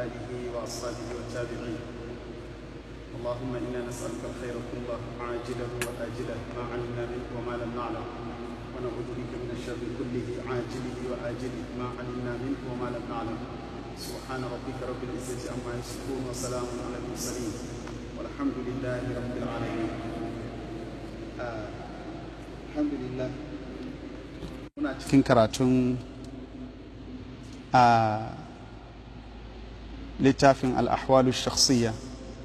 آله وأصحابه والتابعين اللهم إنا نسألك الخير كله عاجله وآجله ما علمنا منه وما لم نعلم ونعوذ بك من الشر كله عاجله وآجله ما علمنا منه وما لم نعلم سبحان ربك رب العزة عما يصفون وسلام على المرسلين والحمد لله رب العالمين آه الحمد لله muna cikin karatun a littafin al'ahwalu shakhsiyya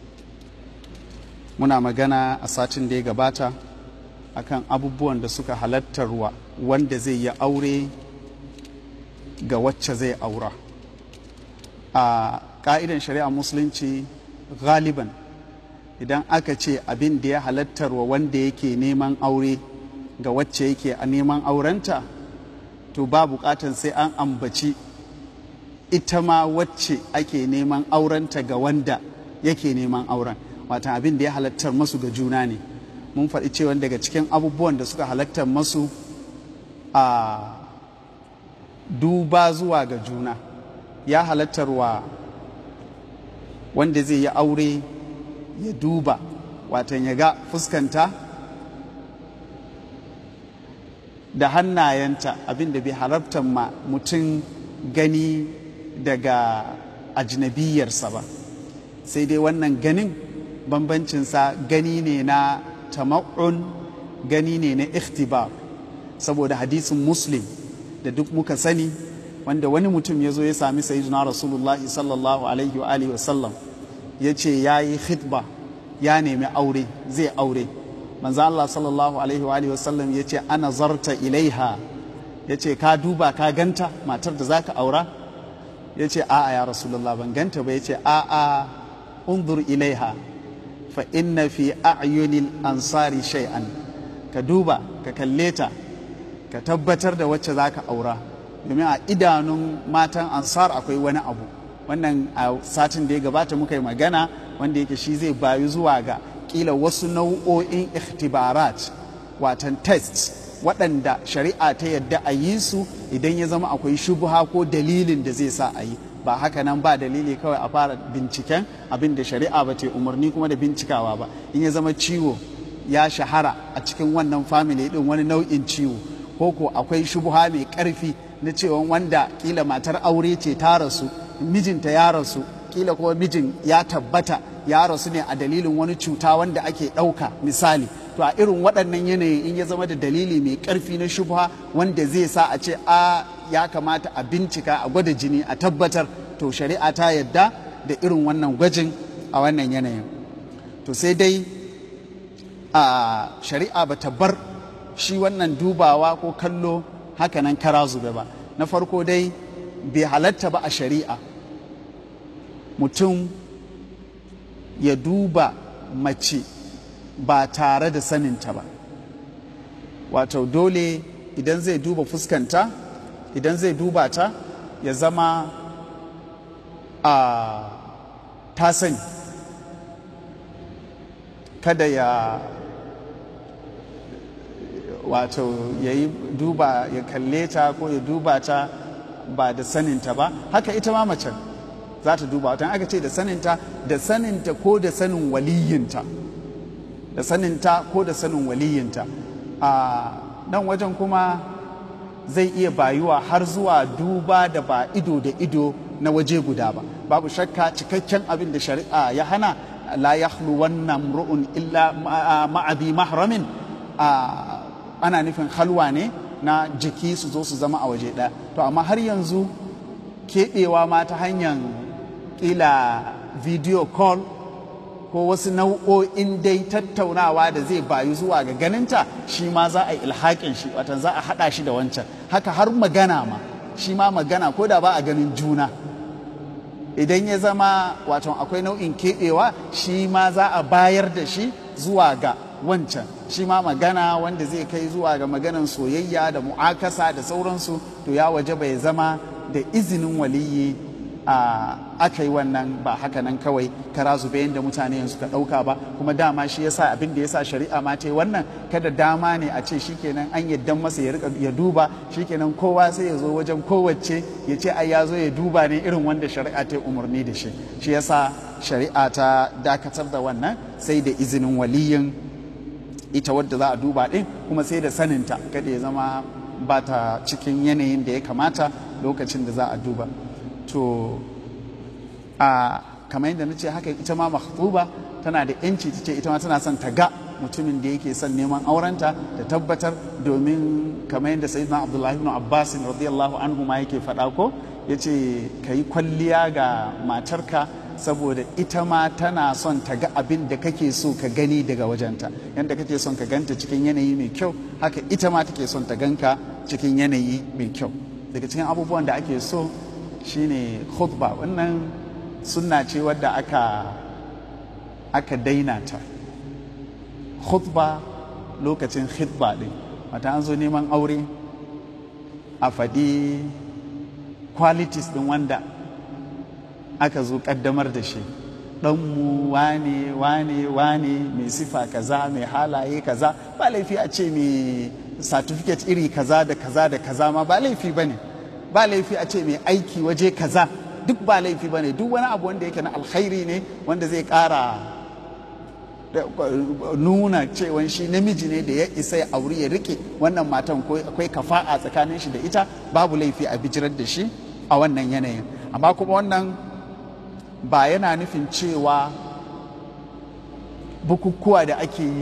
muna magana a satin da ya gabata akan abubuwan da suka halattarwa wanda zai yi aure ga wacce zai aura a ƙa'idan shari'a musulunci galiban idan aka ce abin da ya halattarwa wanda yake neman aure ga wacce yake a neman aurenta to ba bukatan sai an ambaci ita ma wacce ake neman aurenta ga wanda yake neman auren watan abin da ya halattar masu ga juna ne mun faɗi cewa daga cikin abubuwan da suka halattar masu a duba zuwa ga juna ya halattarwa wanda zai yi aure ya duba watan ya ga fuskanta da hannayenta abinda bai halartar ma mutum gani daga ajnabiyarsa ba sai dai wannan ganin bambancinsa gani ne na tama'un gani ne na ikhtibar saboda hadisin muslim da duk muka sani wanda wani mutum ya zo ya sami sayyidina rasulullahi sallallahu alaihi wa alihi wasallam ya ce ya yi khitba ya nemi aure zai aure manzo Allah sallallahu alaihi wa alihi wasallam ya ce ana zarta ilaiha ya ce ka duba ka ganta matar da zaka aura ya ce a'a ya rasulullah ban ganta ba ya ce a'a unzur ilaiha fa inna fi a'yunil ansari shay'an ka duba ka kalle ta ka tabbatar da wacce zaka aura domin a idanun matan ansar akwai wani abu wannan a satin da ya gabata muka yi magana wanda yake shi zai bayu zuwa ga kila wasu nau'o'in ikhtibarat watan test waɗanda shari'a ta yadda a yi su idan ya zama akwai shubuha ko dalilin da zai sa a yi ba haka nan ba dalili kawai a fara binciken abin da shari'a ba ta umarni kuma da bincikawa ba in ya zama ciwo ya shahara a cikin wannan family din wani nau'in ciwo ko ko akwai shubuha mai ƙarfi na cewa wanda kila matar aure ce ta rasu mijinta ya rasu kila kuma mijin ya tabbata ya rasu ne a dalilin wani cuta wanda ake ɗauka misali to a irin waɗannan yanayi in ya zama da dalili mai ƙarfi na shubha wanda zai sa a ce a ya kamata a bincika a gwada jini a tabbatar to shari'a ta yadda da irin wannan gwajin a wannan yanayin to sai dai a shari'a ba ta bar shi wannan dubawa ko kallo hakanan kara zube ba na farko dai bai halatta ba a shari'a mutum ya duba mace ba tare da saninta ba wato dole idan zai duba fuskanta idan zai duba ta ya zama a ta sani kada ya wato ya yi duba ya kalle ta ko ya duba ta ba da saninta ba haka ita ma macen za ta duba wata aka ce da saninta da saninta ko da sanin waliyinta da saninta ko da sanin waliyinta a nan wajen kuma zai iya bayuwa har zuwa duba da ba ido da ido na waje guda ba babu shakka cikakken abin da shari'a ya hana la yahlu wannan ru'un illa ma'abi mahramin ana nufin halwa ne na jiki su zo su zama a waje ɗaya to amma har yanzu keɓewa ma ta hanyar ƙila video call ko wasu nau'o'in dai tattaunawa da zai bayu zuwa ga ganinta shi ma za a yi ilhaƙin shi watan za a haɗa shi da wancan haka har magana ma shi ma magana ko da ba a ganin juna idan ya zama wato akwai nau'in keɓewa shi ma za a bayar da shi zuwa ga wancan shi ma magana wanda zai kai zuwa ga maganan soyayya da mu'akasa da sauransu to ya waje bai zama da izinin waliyi a aka yi wannan ba haka nan kawai kara zube yadda mutane yanzu ka ɗauka ba kuma dama shi yasa abin da yasa shari'a ma ta yi wannan kada dama ne a ce shikenan an yadda masa ya rika ya duba shikenan kowa sai ya zo wajen kowace ya ce ai ya zo ya duba ne irin wanda shari'a ta yi umarni da shi shi yasa shari'a ta dakatar da wannan sai da izinin waliyin ita wadda za a duba ɗin kuma sai da saninta kada ya zama ba ta cikin yanayin da ya kamata lokacin da za a duba to a kamar yadda na ce haka ita ma makhtuba tana da yanci ta ce ita ma tana son ta ga mutumin da yake son neman aurenta da tabbatar domin kamar yadda sayyidina abdullahi ibn abbas radiyallahu anhu ma yake faɗa ko yace ka yi kwalliya ga matarka saboda ita ma tana son ta ga abin da kake so ka gani daga wajenta yadda kake son ka ganta cikin yanayi mai kyau haka ita ma take son ta ganka cikin yanayi mai kyau daga cikin abubuwan da ake so shine khutba wannan sunna ce wadda aka aka daina ta khutba lokacin khutba din wata an zo neman aure a faɗi qualities din wanda aka zo kaddamar da shi ɗanmu wane wane wane mai sifa kaza mai halaye kaza ba laifi a ce mai certificate iri kaza da kaza da kaza ma ba laifi ba ne ba laifi a ce mai aiki waje kaza duk ba laifi ba ne duk wani abu wanda yake na alkhairi ne wanda zai ƙara nuna cewa shi namiji ne da ya isa ya auri ya rike wannan matan ko akwai kafa'a tsakanin shi da ita babu laifi a bijirar da shi a wannan yanayin amma kuma wannan ba yana nufin cewa bukukuwa da ake yi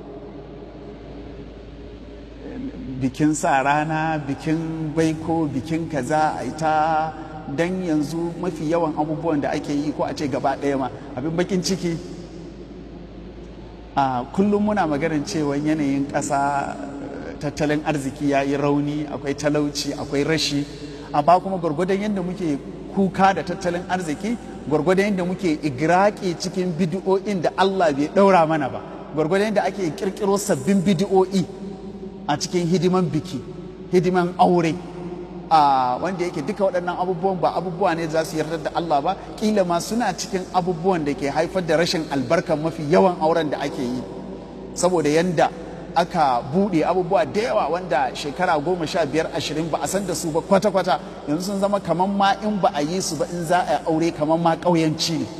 bikin sa rana bikin baiko bikin kaza a ita don yanzu mafi yawan abubuwan da ake yi ko a ce gaba ɗaya ma abin bakin ciki a kullum muna maganin cewa yanayin ƙasa tattalin arziki ya yi rauni akwai talauci akwai rashi amma kuma gwargwadon yadda muke kuka da tattalin arziki gwargwadon yadda muke igraki cikin bidiyo'in da Allah bai ɗaura mana ba gwargwadon yadda ake kirkiro sabbin bidiyo'i a cikin hidiman biki hidiman aure a wanda yake duka waɗannan abubuwan ba abubuwa ne za su yarda da Allah ba kila ma suna cikin abubuwan da ke haifar da rashin albarkan mafi yawan auren da ake yi saboda yanda aka buɗe abubuwa da yawa wanda shekara goma sha biyar ashirin ba a san da su ba kwata-kwata yanzu sun zama kamar ma in ba a yi su ba in za a aure kamar ma ƙauyanci ne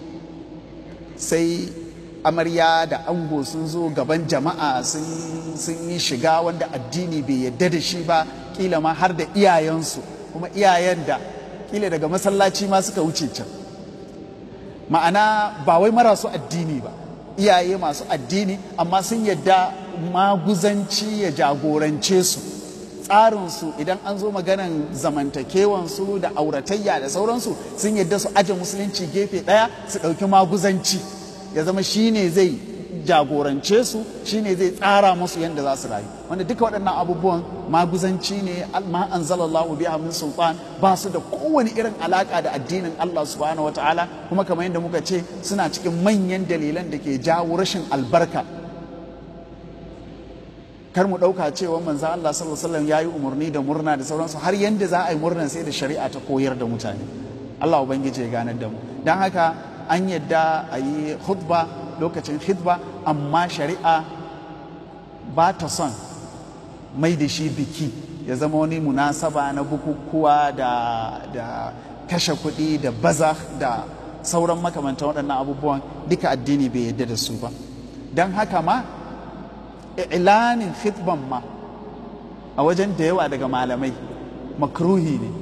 sai amarya da ango sun zo gaban jama'a sun yi shiga wanda addini bai yadda da shi ba kila ma har da iyayensu kuma iyayen da kila daga masallaci ma suka wuce can ma'ana ba wai marasu addini ba iyaye masu addini amma sun yadda maguzanci ya jagorance su tsarinsu idan an zo maganan zamantakewansu da auratayya da sauransu sun yadda su aje musulunci gefe ɗaya su ɗauki maguzanci ya zama shine zai jagorance su shine zai tsara musu yadda za su rayu wanda duka waɗannan abubuwan maguzanci ne ma anzalallahu biha min sultan ba su da kowane irin alaka da addinin Allah subhanahu wataala kuma kamar yadda muka ce suna cikin manyan dalilan da ke jawo rashin albarka kar mu ɗauka cewa manzo Allah sallallahu alaihi wasallam yayi umarni da murna da sauransu har yanda za a yi murnan sai da shari'a ta koyar da mutane Allah ubangiji ya ganar da mu dan haka an yadda a yi khutba lokacin khutba amma shari'a ba ta son mai da shi biki ya zama wani munasaba na bukukuwa da, da kashe kuɗi da baza da sauran makamantan waɗannan abubuwan duka addini bai yadda da su ba don haka ma ilanin khutban ma a wajen da yawa daga malamai makruhi ne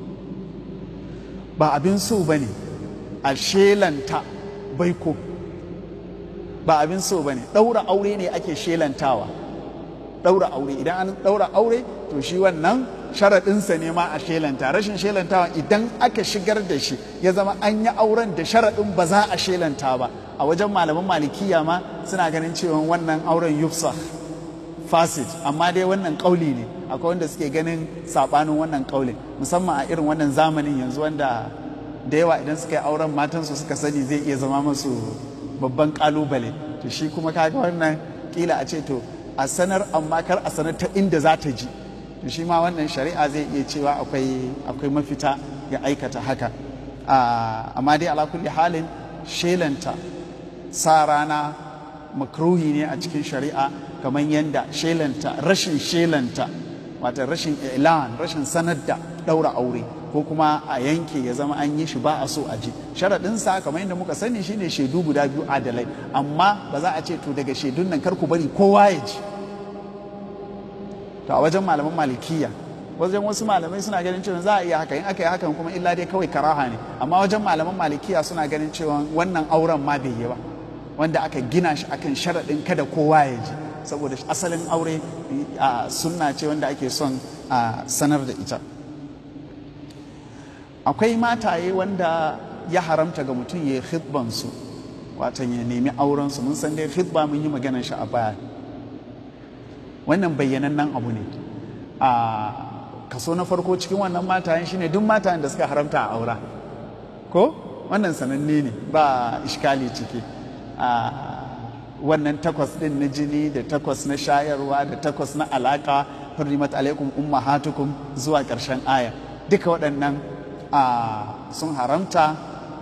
ba abin so ba ne a shelanta baiko ba abin so ba ne ɗaura aure ne ake shelantawa ɗaura aure idan an ɗaura aure to shi wannan sharaɗinsa ne ma a shelanta rashin shelantawa idan aka shigar da shi ya zama an yi auren da sharaɗin ba za a shelanta ba a wajen malaman malikiya ma suna ganin cewa wannan auren yufsa fasid amma dai wannan ƙauli ne akwai wanda suke ganin saɓanin wannan ƙaulin musamman a irin wannan zamanin yanzu wanda da yawa idan suka yi auren matansu suka sani zai iya zama masu babban kalubale to shi kuma kaga wannan kila a ce to a sanar amma kar a sanar ta inda za ta ji to shi ma wannan shari'a zai iya cewa akwai akwai mafita ya aikata haka amma dai ala kulli halin shelanta sa rana makruhi ne a cikin shari'a kamar yadda shelanta rashin shelanta wata rashin ilan rashin sanar da ɗaura aure ko kuma a yanke ya zama an yi shi ba a so a ji sharaɗinsa kamar yadda muka sani shine shaidu guda biyu adalai amma ba za a ce to daga shaidun nan kar ku bari kowa ya ji to a wajen malaman malikiya wajen wasu malamai suna ganin cewa za a iya haka in aka yi hakan kuma illa dai kawai karaha ne amma wajen malaman malikiya suna ganin cewa wannan auren ma bai yi ba wanda aka gina shi akan sharaɗin kada kowa ya ji saboda asalin aure a sunna ce wanda ake son a sanar da ita akwai mataye wanda ya haramta ga mutum ya yi khidbansu watan ya nemi aurensu mun san dai khidba mun yi maganar shi a baya wannan bayyanannen abu ne a kaso na farko cikin wannan matayen shine duk matayen da suka haramta a aura ko wannan sananne ne ba iskali ciki a wannan takwas din na jini da takwas na shayarwa da takwas na alaka hurrimat alaikum ummahatukum zuwa ƙarshen aya duka waɗannan sun haramta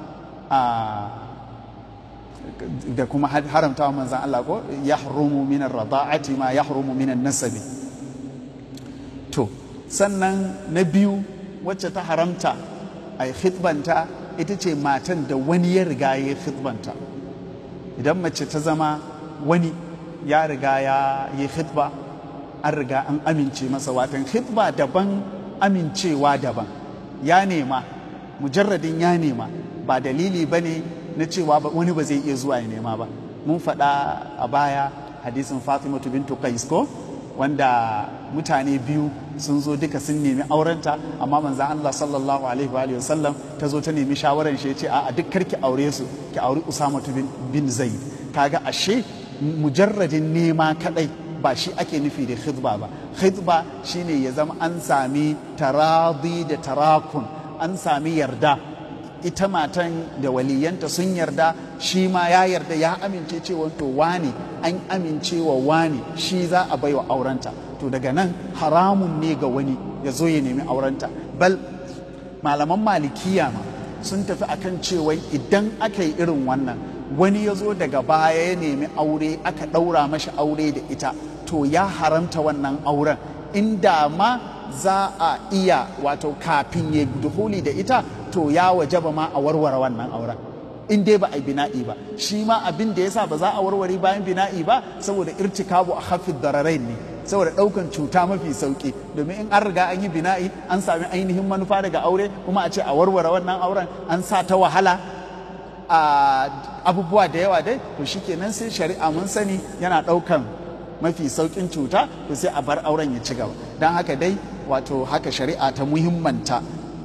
da kuma haramta wa manzan Allah ko ya harumu minan rada'ati ma ya harumu minan nasabi to sannan na biyu wacce ta haramta a yi khidbanta ita ce matan da wani ya riga ya yi khidbanta idan mace ta zama wani ya riga ya yi khidba an riga an amince masa watan khidba daban amincewa daban ya nema mujarradin ya nema ba dalili ba ne na cewa wani ba zai iya zuwa ya nema ba mun faɗa a baya hadisin fatimatu bintu qais ko wanda mutane biyu sun zo duka sun nemi aurenta amma manzan Allah sallallahu alaihi wa sallam ta zo ta nemi shawaran shi ce a duk karki aure su ki auri Usama bin, bin Zaid kaga ashe mujarradin nema kadai ba shi ake nufi da khidba ba khidba shine ya zama an sami taradi da tarakun an sami yarda ita matan da waliyanta sun yarda shi ma ya yarda ya amince cewa to wani an amince wa wani shi za a baiwa aurenta to daga nan haramun ne ga wani ya zo ya nemi aurenta bal malaman malikiya ma sun tafi akan cewa idan aka yi irin wannan wani ya zo daga baya ya nemi aure aka ɗaura mashi aure da ita to ya haramta wannan auren inda ma za a iya wato kafin ya duhuli da ita to ya wajaba ma a warware wannan auren in dai ba a yi bina'i ba shi ma abin da yasa ba za a warware bayan bina'i ba saboda irtikabu a hafid dararain ne saboda daukan cuta mafi sauki domin in an riga an yi bina'i an sami ainihin manufa daga aure kuma a ce a warware wannan auren an sa ta wahala a abubuwa da yawa dai to shikenan sai shari'a mun sani yana daukan mafi saukin cuta to sai a bar auren ya ci gaba don haka dai wato haka shari'a ta muhimmanta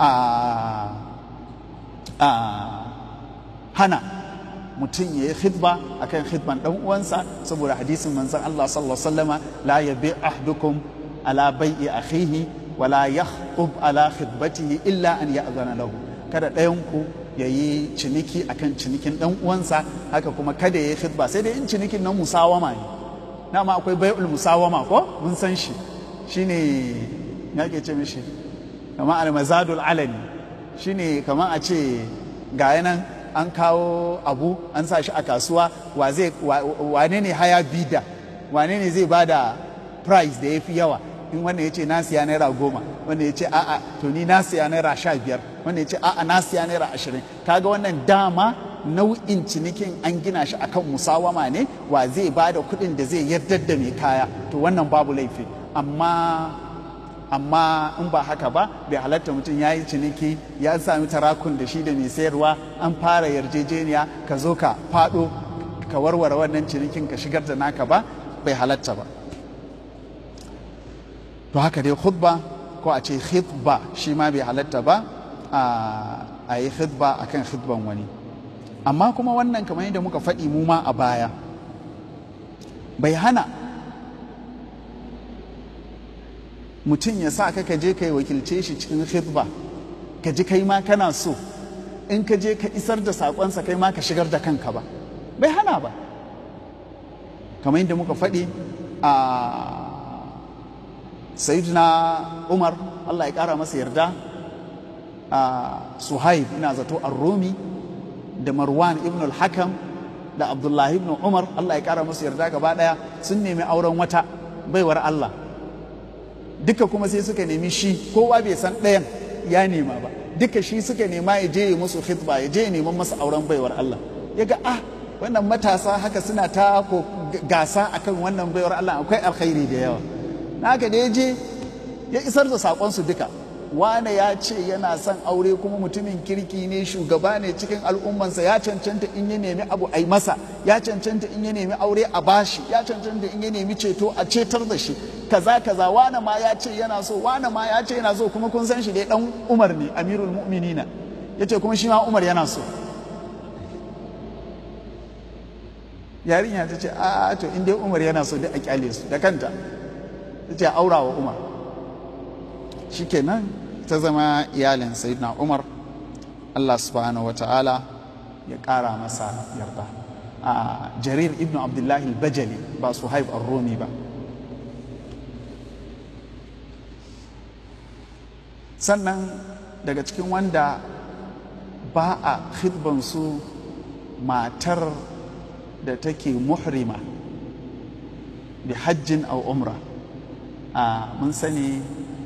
a hana mutum ya yi khidba akan khidban dan uwansa saboda hadisin manzon Allah sallallahu alaihi wasallama la yabi ahdukum ala bai'i akhihi wa la yakhطب ala khidbatihi illa an ya'zana lahu kada ɗayan ku ya yi ciniki akan cinikin dan uwansa haka kuma kada ya yi khidba sai dai in cinikin na musawama ne dama akwai bai'ul musawama ko mun san shi shine ya ke ce mishi kama almazadul alani shine kama a ce ga nan an kawo abu an sa shi a kasuwa wa zai wane ne haya bida wane ne zai bada price da ya fi yawa in wanda ya ce na siya naira goma wanda ya ce a'a to ni na siya naira sha biyar wanda ya ce a'a na siya naira ashirin kaga wannan dama nau'in cinikin an gina shi akan musawama ne wa zai bada kuɗin da zai yardar da mai kaya to wannan babu laifi amma amma in ba haka ba bai halatta mutum ya yi ciniki ya sami tarakun da shi da mai sayarwa an fara yarjejeniya ka zo ka faɗo ka warware wannan cinikin ka shigar da naka ba bai halatta ba to haka dai khutba ko a ce khutba shi ma bai halatta ba a yi khutba akan khutban wani amma kuma wannan kamar yadda muka faɗi mu ma a baya bai hana mutum ya sa ka ka je ka yi wakilce shi cikin khidba ka ji kai ma kana so in ka je ka isar da saƙonsa kai ma ka shigar da kanka ba bai hana ba kamar yadda muka faɗi a sayyidina umar allah ya ƙara masa yarda suhaib ina zato ar-rumi da marwan ibn al-hakam da abdullahi ibn umar allah ya kara musu yarda gaba daya sun nemi auren wata baiwar allah duka kuma sai suka nemi shi kowa bai san ɗayan ya nema ba duka shi suka nema ya je ya musu khitba ya je ya neman masa auren baiwar allah ya ga ah wannan matasa haka suna ta ko gasa akan wannan baiwar allah akwai alkhairi da yawa na haka da ya je ya isar da saƙonsu duka wane ya ce yana son aure kuma mutumin kirki ne shugaba ne cikin al'ummansa ya cancanta in ya nemi abu a masa ya cancanta in ya nemi aure a bashi ya cancanta in ya nemi ceto a cetar da shi kaza kaza wane ma ya ce yana so wane ma ya ce yana so kuma kun san shi dai dan umar ne amirul mu'minina ya ce kuma shi ma umar yana so yarinya ta ce a to in dai umar yana so dai a kyale su da kanta ta ce aura wa umar shikenan ta zama iyalin sayyidina umar allah subhanahu wata'ala ya ƙara masa yarda a jarir ibn abdullahi bajali ba su haif rumi ba sannan daga cikin wanda ba a su matar da take muhrima bi hajjin au umra a mun sani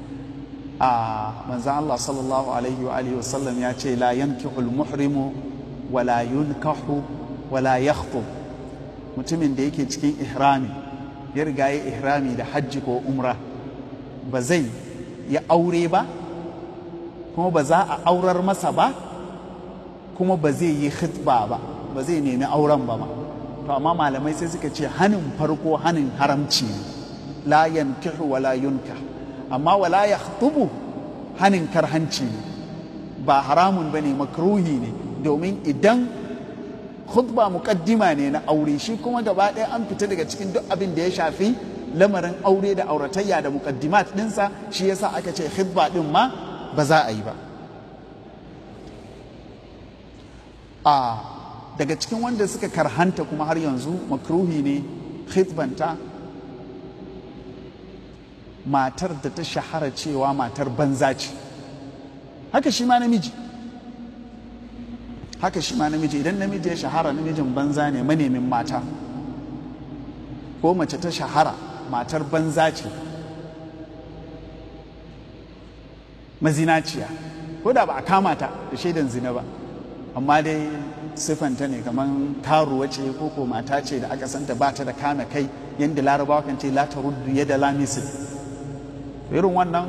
a manzan Allah sallallahu alaihi wa alihi wasallam ya ce la yankihul muhrimu wala yunkahu wala yakhطub mutumin da yake cikin ihrami ya riga ya ihrami da hajji ko umra ba zai ya aure ba kuma ba za a aurar masa ba kuma ba zai yi khitba ba ba zai nemi auren ba ma to amma malamai sai suka ce hanin farko hanin haramci ne la yankihu wala yunkah amma wala ya tubu hanin karhanci ne ba haramun ba ne makruhi ne domin idan khutba muƙaddima ne na aure shi kuma gaba ɗaya an fita daga cikin duk abin da ya shafi lamarin aure da auratayya da muƙaddimat ɗinsa shi yasa aka ce khutba ɗin ma ba za a yi ba a daga cikin wanda suka karhanta kuma har yanzu makruhi ne khutbanta matar da ta shahara cewa matar banza ce haka shi ma namiji haka shi ma namiji idan namiji ya shahara namijin banza ne manemin mata ko mace ta shahara matar banza ce mazinaciya ko da ba a kama ta da shaidan zina ba amma dai siffanta ne kamar karuwa ce ko ko mata ce da aka santa ba ta da kame kai yadda larabawa kan ce la ta ruddu yadda lamisin irin wannan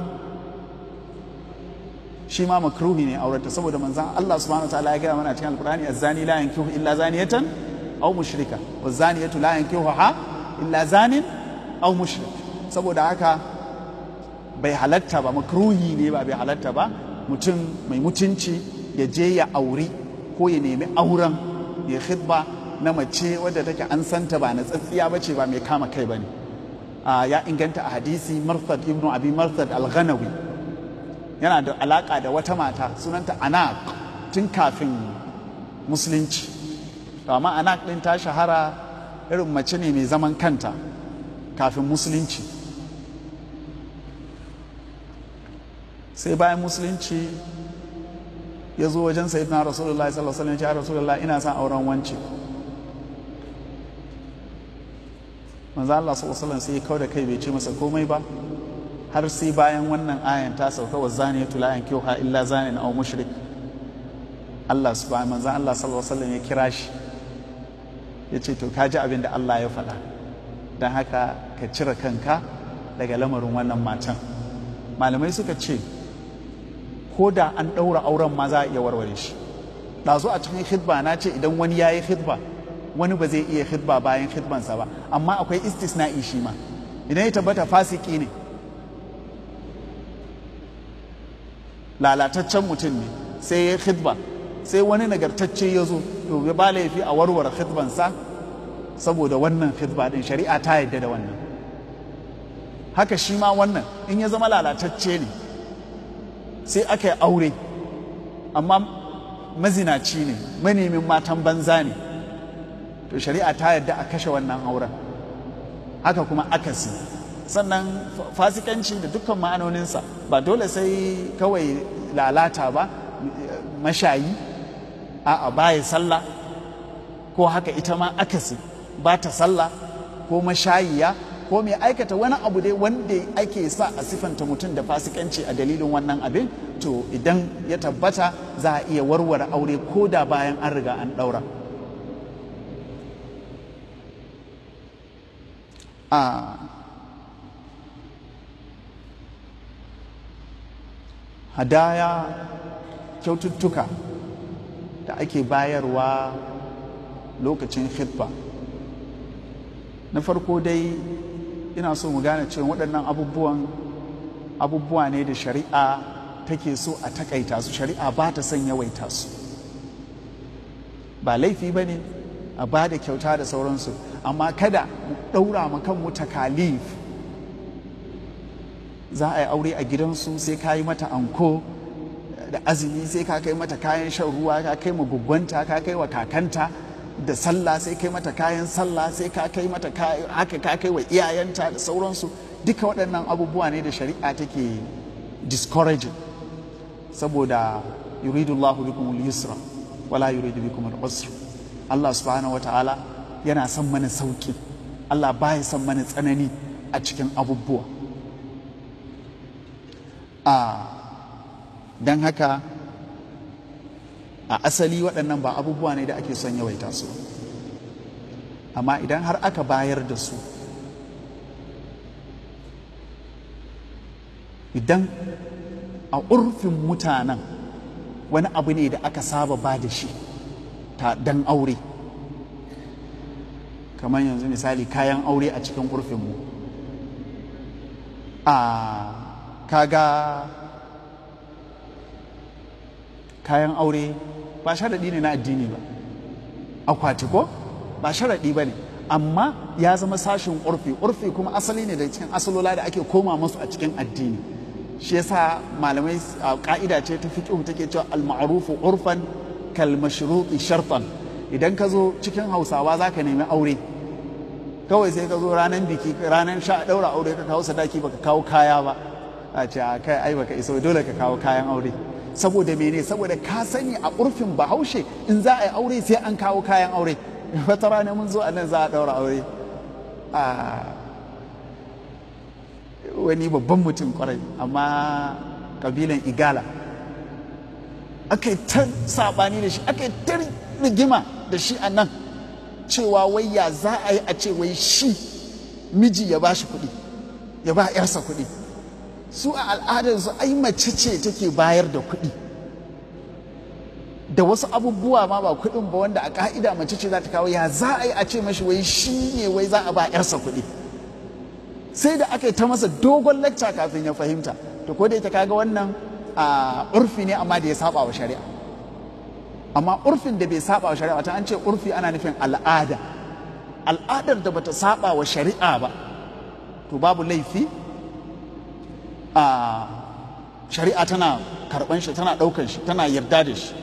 shi ma makruhi ne aurata saboda manzan Allah subhanahu wa ta'ala ya gaya mana cikin alqur'ani az-zani la yankihu illa zaniyatan aw mushrika wa zaniyatu la yankihuha illa zanin aw mushrik saboda haka bai halatta ba makruhi ne ba bai halatta ba mutum mai mutunci ya je ya auri ko ya nemi auren ya khidba na mace wadda take an santa ba na tsatsiya bace ba mai kama kai bane ya inganta a hadisi marthad ibnu abi marthad al-ghanawi yana da alaka da wata mata sunanta anak tun kafin musulunci to amma anak din ta shahara irin mace ne mai zaman kanta kafin musulunci sai bayan musulunci ya zo wajen sayyidina rasulullahi sallallahu alaihi wasallam ya rasulullahi ina son auren wance manzo Allah sallallahu alaihi wasallam sai ya kauda kai bai ce masa komai ba har sai bayan wannan ayan ta sauka wa zaniyatu la yankihuha illa zanin aw mushrik Allah subhanahu manzo Allah sallallahu alaihi wasallam ya kira shi ya ce to ka ji abin da Allah ya faɗa don haka ka cire kanka daga lamarin wannan matan malamai suka ce ko da an ɗaura auren ma za a iya warware shi ɗazu a cikin khidba na ce idan wani ya yi khidba wani ba zai iya khidba bayan khidbansa ba amma akwai istisna'i shi ma idan ya tabbata fasiki ne lalataccen mutum ne sai ya khidba sai wani nagartacce ya zo to ya ba laifi a warware khidbansa saboda wannan khidba din shari'a ta yadda da wannan haka shi ma wannan in ya zama lalatacce ne sai aka yi aure amma mazinaci ne manemin matan banza ne to shari'a ta yadda a kashe wannan auren haka kuma akasi sannan fasikanci da dukkan ma'anoninsa ba dole sai kawai lalata ba mashayi a'a baya sallah ko haka ita ma akasi ba ta sallah ko mashayiya ko mai aikata wani abu dai wanda ake sa a sifanta mutum da fasikanci a dalilin wannan abin to idan ya tabbata za a iya warware aure ko da bayan an riga an ɗaura a hadaya kyaututtuka da ake bayarwa lokacin khitba na farko dai ina so mu gane cewa waɗannan abubuwan abubuwa ne da shari'a take so a takaita su shari'a ba ta son yawaita su ba laifi ba ne a ba da kyauta da sauransu amma kada mu ɗaura ma kanmu takalif za a yi aure a gidansu sai ka yi mata anko da azumi sai ka kai mata kayan shan ruwa ka kai ma guggwanta ka kai wa kakanta da sallah sai kai mata kayan sallah sai ka kai mata haka ka kai wa iyayenta da sauransu duka waɗannan abubuwa ne da shari'a take discouraging saboda yuridu Allah bikum al-yusra wala yuridu bikum al-usra Allah subhanahu wata'ala yana son mana sauki Allah baya son mana tsanani a cikin abubuwa a don haka a asali waɗannan ba abubuwa ne da ake son yawaita su amma idan har aka bayar da su idan a urfin mutanen wani abu ne da aka saba ba da shi ta dan aure kamar yanzu misali kayan aure a cikin urfinmu a kaga kayan aure ba sharaɗi ne na addini ba akwati ko ba sharaɗi ba ne amma ya zama sashin urfi urfi kuma asali ne da cikin asalola da ake koma masu a cikin addini shi yasa malamai ka'ida ce ta fiqh take cewa al-ma'rufu urfan kal mashruti shartan idan ka zo cikin hausawa zaka nemi aure kawai sai ka zo ranar biki ranar sha daura aure ka kawo sadaki baka kawo kaya ba a ce kai ai baka iso dole ka kawo kayan aure saboda mene saboda ka sani a urfin bahaushe in za a yi aure sai an kawo kayan aure wata rana mun zo a nan za a daura aure a wani babban mutum kwarai amma kabilan igala aka yi ta sabani da shi aka yi ta rigima da shi a nan cewa wai ya za a yi a ce wai shi miji ya ba shi kuɗi ya ba 'yarsa kuɗi su a al'adarsu ai mace ce take bayar da kuɗi da wasu abubuwa ma ba kuɗin ba wanda a ka'ida mace ce za ta kawo ya za a yi a ce mashi wai shi ne wai za a ba 'yarsa kuɗi sai da aka yi ta masa dogon lacca kafin ya fahimta to ko da ita kaga wannan a urfi ne amma da ya saba wa shari'a amma urfin da bai saba wa shari'a ta an ce urfi ana nufin al'ada al'adar da bata saba wa shari'a ba to babu laifi a shari'a tana karban shi tana daukan shi tana yarda da shi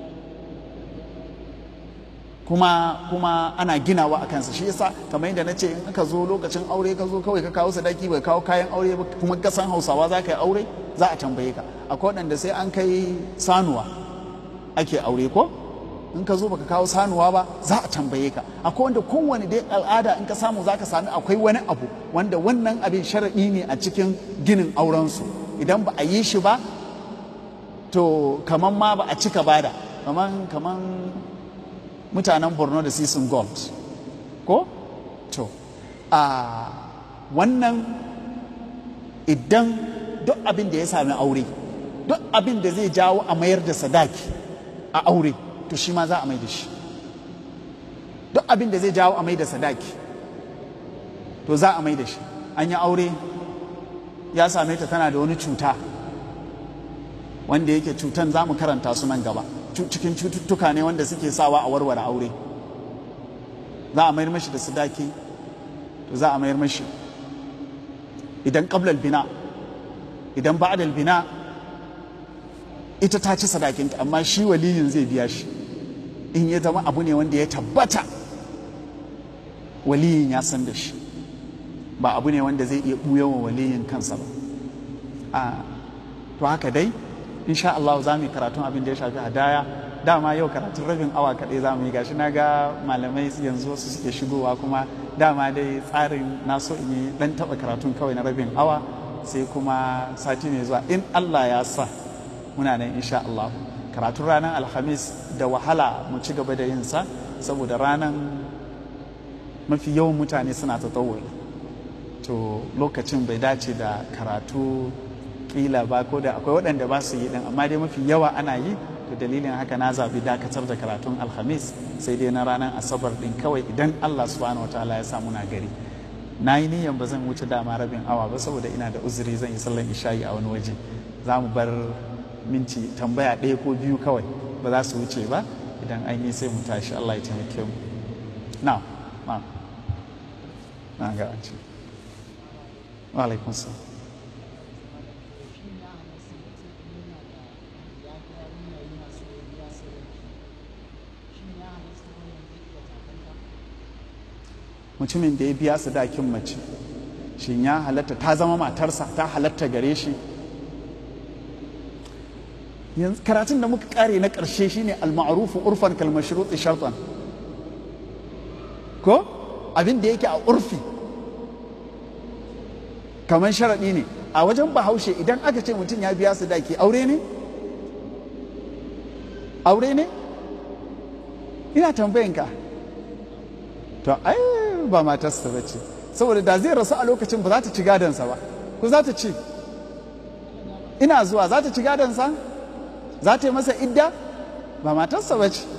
kuma kuma ana ginawa a kansa shi yasa kamar yadda na ce in aka zo lokacin aure ka zo kawai ka kawo sadaki bai kawo kayan aure ba kuma ka san hausawa za ka yi aure za a tambaye ka akwai waɗanda sai an kai sanuwa ake aure ko in ka zo baka kawo sanuwa ba za a tambaye ka akwai wanda kowane dai al'ada in ka samu za ka sami akwai wani abu wanda wannan abin sharaɗi ne a cikin ginin aurensu idan ba a yi shi ba to kaman ma ba a cika bada kaman kaman mutanen borno da sisin gold ko to a wannan idan duk abin da ya sami aure duk abin da zai jawo a mayar da sadaki a aure to shi ma za a mai da shi duk abin da zai jawo a mai da sadaki to za a mai da shi an yi aure ya same ta tana da wani cuta wanda yake cutan za mu karanta su nan gaba cikin cututtuka ne wanda suke sawa a warware aure za a mayar mashi da sadaki to za a mayar mashi idan qablal bina idan ba'dal bina ita ta ci sadakinta amma shi waliyin zai biya shi in ya zama abu ne wanda ya tabbata waliyin ya san da shi ba abu ne wanda zai iya ɓuya wa waliyin kansa ba a to haka dai insha Allah za mu yi karatun abin da ya shafi hadaya dama yau karatun rabin awa kaɗai za mu yi gashi na ga malamai yanzu wasu suke shigowa kuma dama dai tsarin na so in yi ɗan taɓa karatun kawai na rabin awa sai kuma sati mai zuwa in Allah ya sa muna nan insha Allah karatun ranar alhamis da wahala mu ci gaba da yin sa saboda ranar mafi yawan mutane suna ta to lokacin bai dace da karatu kila ba ko da akwai waɗanda ba su yi ɗin amma dai mafi yawa ana yi to dalilin haka na zabi dakatar da karatun alhamis sai dai na ranar asabar ɗin kawai idan allah subhanahu wa ta'ala ya sa muna gari na yi niyan ba zan wuce dama rabin awa ba saboda ina da uzuri zan yi sallan isha'i a wani waje za mu bar minti tambaya ɗaya ko biyu kawai ba za su wuce ba idan an yi sai mu tashi allah ya taimake mu na na na ga wancan wa alaikun salam mutumin da ya biya sadakin mace shin ya halatta ta zama matarsa ta halatta gare shi yanzu karatun da muka kare na ƙarshe shine al-ma'rufu urfan kal mashrut shartan ko abin da yake a urfi kamar sharaɗi ne a wajen bahaushe idan aka ce mutum ya biya sadaki aure ne aure ne ina tambayinka to ai ba matarsa ba ce saboda da zai rasu a lokacin ba za ta ci gadonsa ba ko za ta ci ina zuwa za ta ci gadonsa za ta yi masa idda ba matarsa ba ce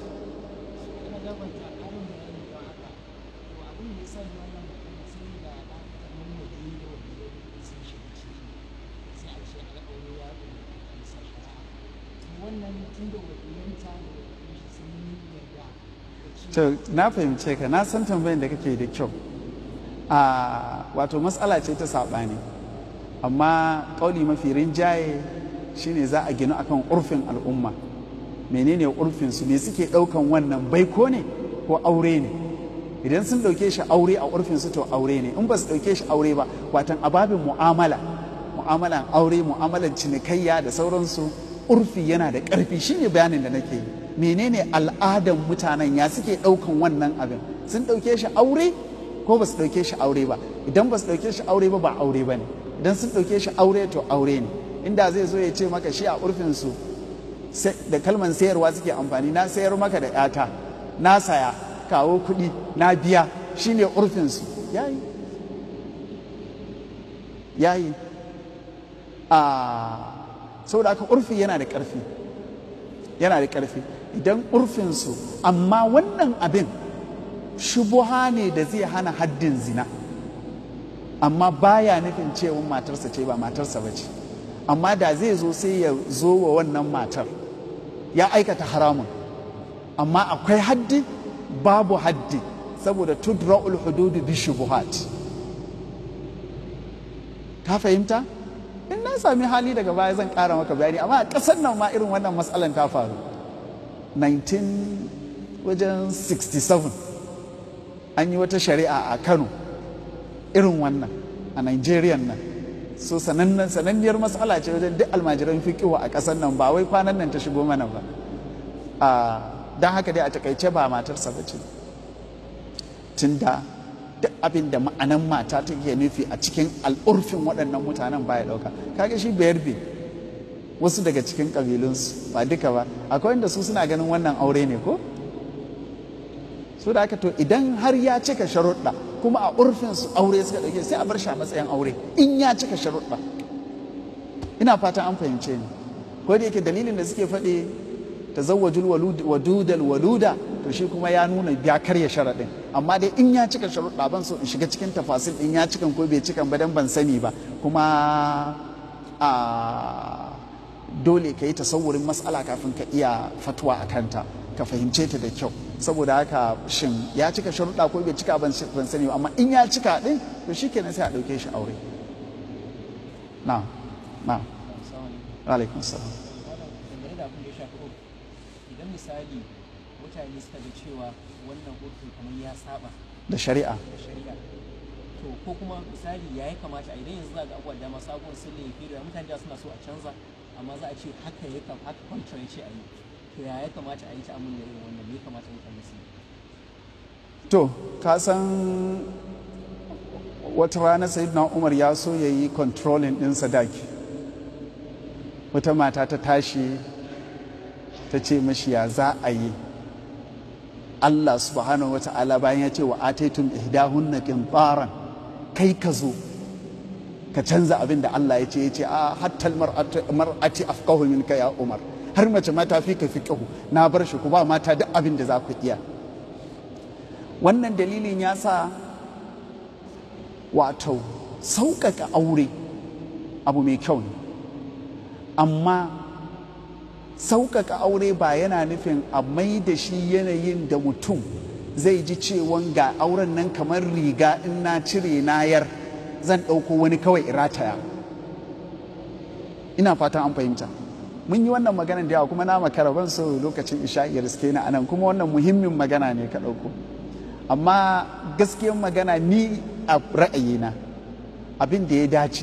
to na fahimce ka na san tambayin da kake da kyau a wato matsala ce ta saɓani amma ƙauli mafi rinjaye shine za a ginu akan urfin al'umma menene urfin su me suke ɗaukan wannan baiko ne ko aure ne idan sun ɗauke shi aure a urfin su to aure ne in ba su ɗauke shi aure ba watan ababin mu'amala mu'amalan aure mu'amalan cinikayya da sauransu urfi yana da ƙarfi shine bayanin da nake yi menene al'adan mutanen ya suke ɗaukan wannan abin sun ɗauke shi aure ko ba su ɗauke shi aure ba idan ba su ɗauke shi aure ba ba aure ba ne idan sun ɗauke shi aure to aure ne inda zai zo ya ce maka shi a urfinsu da kalman sayarwa suke amfani na sayar maka da yata na saya kawo kuɗi na biya shine urfinsu yayi yayi a saboda aka urfi yana da ƙarfi yana da ƙarfi idan urfinsu amma wannan abin shubuha ne da zai hana haddin zina amma baya nufin cewa matarsa ce ba matarsa ba ce amma da zai zo sai ya zo wa wannan matar ya aikata haramun amma akwai haddi babu haddi saboda tudra'ul hududu bi shubuhat ka fahimta in na sami hali daga baya zan kara maka bayani amma a ƙasar nan ma irin wannan matsalan ta faru 19 wajen 67 an yi wata shari'a a kano irin wannan a nigeria nan so sanannen sananniyar matsala ce wajen duk almajiran fikiwa a ƙasar nan ba wai kwanan nan ta shigo mana ba don haka dai a takaice ba matarsa ba ce tun da duk abin da ma'anan mata take nufi a cikin al'urfin waɗannan mutanen baya ɗauka kaga shi bayar be wasu daga cikin ƙabilunsu ba duka ba akwai wanda su suna ganin wannan aure ne ko su da haka to idan har ya cika sharuɗa kuma a urfin su aure suka ɗauke sai a bar shi a matsayin aure in ya cika sharuɗa ina fatan an fahimce ni ko da yake dalilin da suke faɗi tazawwajul wadudal waluda to shi kuma ya nuna ya karya sharaɗin amma dai in ya cika sharuɗa ban so in shiga cikin tafasil in ya cikan ko bai cikan ba dan ban sani ba kuma a dole ka yi tasawurin matsala kafin ka iya fatwa a kanta ka fahimce ta da kyau saboda haka shin ya cika sharuɗa ko bai cika ban sani ba amma in ya cika ɗin to shi kenan sai a ɗauke shi aure na na alaikun salam idan misali mutane suka ga cewa wannan urfin kamar ya saba da shari'a da shari'a to ko kuma misali ya yi kamata a idan yanzu za ga abubuwa dama sabon sun laifi da mutane da suna so a canza amma za a ce haka ya kam haka contrary ce a yi to ya ya kamata a yi ta amin da irin wannan me ya kamata mutane su yi to ka san wata rana sayyidina umar ya so ya yi controlling ɗin sadaki wata mata ta tashi ta ce mashi ya za a yi Allah subhanahu wa ta'ala bayan ya ce wa ataitum ihdahunna qintaran kai ka zo ka canza abin da Allah ya ce ya ce a hattal mar'ati afqahu minka ya Umar har mace mata fi ka fiqhu na bar shi ku ba mata duk abin da za ku iya wannan dalilin ya sa wato sauƙaƙa aure abu mai kyau ne amma sauƙaƙa aure ba yana nufin a mai da shi yanayin da mutum zai ji cewan ga auren nan kamar riga in na cire nayar zan ɗauko wani kawai irataya ina fatan an fahimta mun yi wannan maganan da yawa kuma na makara ban so lokacin isha'iyar riske na anan kuma wannan muhimmin magana ne ka ɗauko amma gaskiyar magana ni a ra'ayina abin da ya dace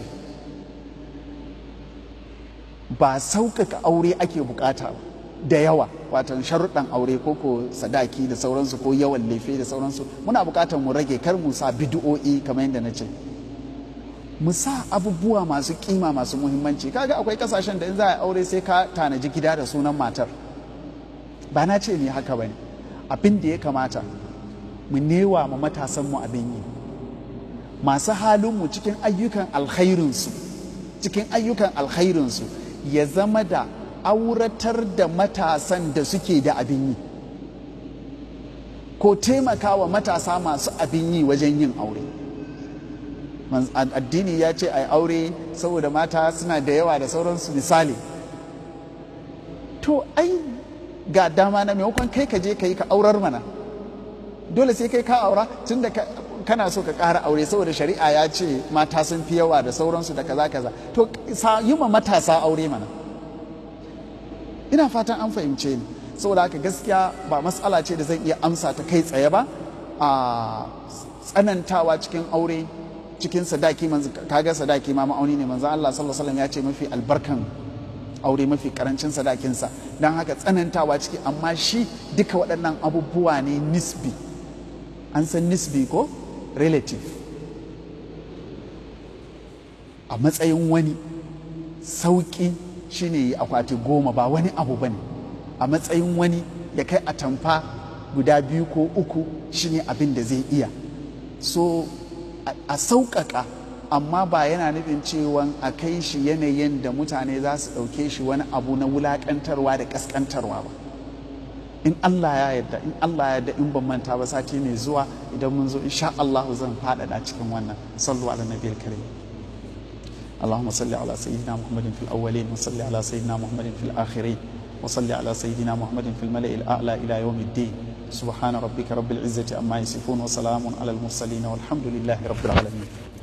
ba sauƙaƙa aure ake bukata da yawa watan sharuɗan aure ko ko sadaki da sauransu ko yawan lefe da sauransu muna buƙatar mu rage kar mu sa bidi'o'i kamar yadda na ce mu sa abubuwa masu kima masu muhimmanci kaga akwai kasashen da in za a aure sai ka tanaji gida da sunan matar ba na ce ni haka bane abin da ya kamata mu newa ma matasanmu abin yi masu halinmu cikin ayyukan alkhairinsu cikin ayyukan alkhairinsu ya zama da auratar da matasan da suke da abin yi ko taimakawa matasa masu abin yi wajen yin aure addini ya ce a aure saboda mata suna da yawa da sauransu misali to ai ga dama na maimakon kai ka je ka yi ka aurar mana dole sai kai ka aura tun da kana so ka ƙara aure saboda shari'a ya ce mata sun fi yawa da sauransu da kaza kaza to yi ma matasa aure mana ina fatan an fahimce ni saboda haka gaskiya ba matsala ce da zan iya amsa ta kai tsaye ba a tsanantawa cikin aure cikin sadaki kaga sadaki ma ma'auni ne manzo Allah sallallahu alaihi wasallam ya ce mafi albarkan aure mafi karancin sadakinsa don haka tsanantawa ciki amma shi duka waɗannan abubuwa ne nisbi an san nisbi ko relative a matsayin wani sauƙi shine akwati goma ba wani abu ba ne a matsayin wani ya kai a tamfa guda biyu ko uku shine abin da zai iya so a sauƙaƙa amma ba yana nufin cewa a kai shi yanayin da mutane za su ɗauke shi wani abu na wulaƙantarwa da ƙasƙantarwa ba in Allah ya yarda in Allah ya yarda in ban manta ba sati mai zuwa idan mun zo insha Allah zan faɗaɗa cikin wannan sallu ala nabiyil karim اللهم صل على سيدنا محمد في الأولين وصل على سيدنا محمد في الآخرين وصل على سيدنا محمد في الملأ الأعلى إلى يوم الدين سبحان ربك رب العزة أما يصفون وسلام على المرسلين والحمد لله رب العالمين